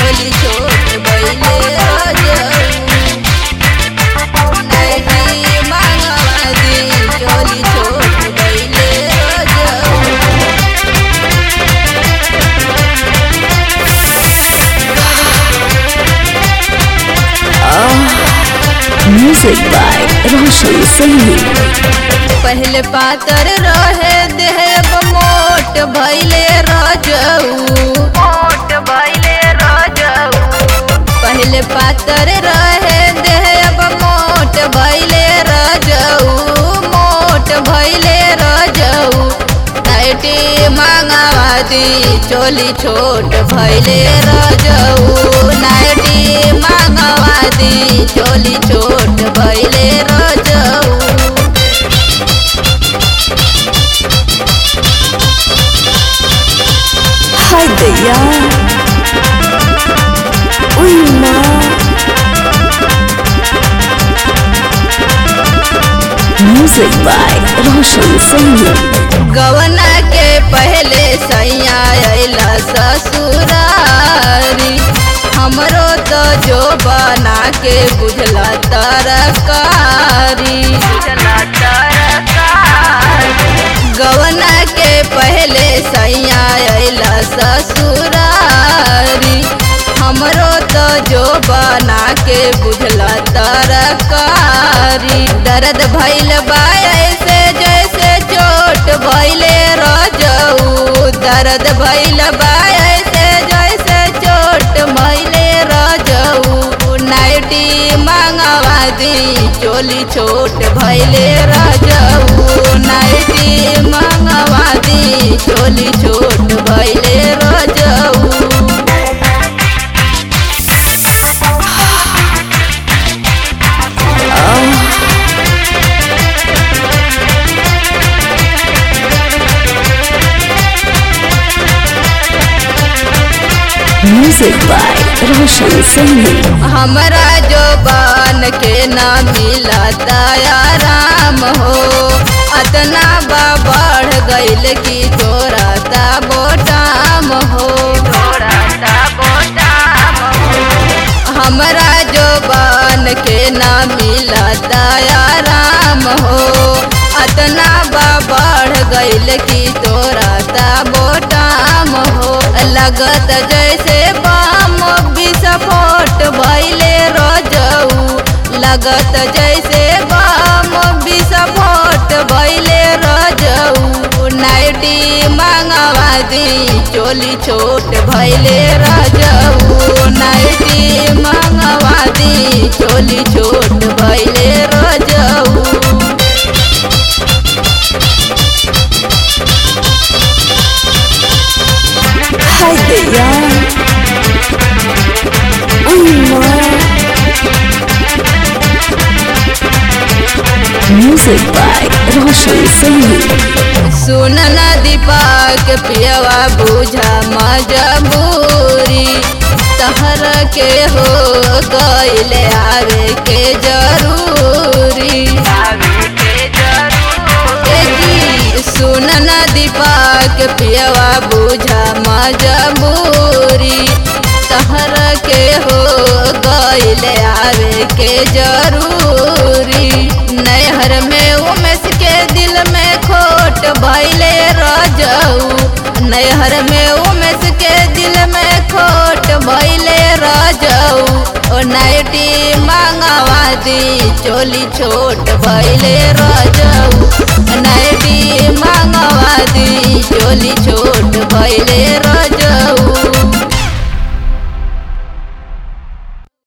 चोली छोट भइले रजऊ नाइटी मांगवा दी चोली छोट भइले रजऊ Music by Roshan Saini. पहले पातर रहे देह मोट भइले रजऊ मोट भइले रजऊ पहले पातर रहे देह मोट भइले रजऊ मोट भइले रजऊ नाइटी मांगवा दी चोली छोट भइले रजऊ नाइटी मांगवा दी चोली छोट भइले रजऊ Hi Daya. Uy ma. Music by Roshan Saini. गवना के पहले सैया अला ससुरारी हमरो तो जो बना के बुझला तरकारी गवना के पहले सैया अला ससुरारी हमरो तो जो बना के बुझला तरकारी दर्द भइल बा ऐसे जैसे चोट भइले रजऊ दर्द भइल बा ऐसे जैसे चोट भइले रजऊ नाइटी मांगवा दी चोली छोट भइले रजऊ नाइटी मांगवा दी चोली छोट भइले रजऊ Music by Roshan Saini. हमरा जो बान के ना मिला आराम हो अतना बा बढ़ गइल की तोरा ता बोटाम हो हमरा जो बान के ना मिला आराम हो अतना बा बढ़ गइल की तोरा ता बोटाम हो लगत जैसे बाम विस्फोट भइले रजऊ लगत जैसे बाम विस्फोट भइले रजऊ नाइटी मांगवा दी चोली छोट भइले रजऊ नाइटी मांगवा दी चोली छोट भइले रजऊ Hi Daya. Uy ma. Music by Roshan Saini. सुन न दीपक पियवा बुझा मजबूरी तहर के हो गइले आवे के जरूरी ए जी, सुन न दीपक पियवा बुझा मजबूरी तहर के हो गइले आवे के जरूरी नैहर में उमेश के दिल में खोट भइले रजऊ नैहर में उमेश के दिल में खोट भइले रजऊ ओ नाइटी मांगवा दी चोली छोट भइले रजऊ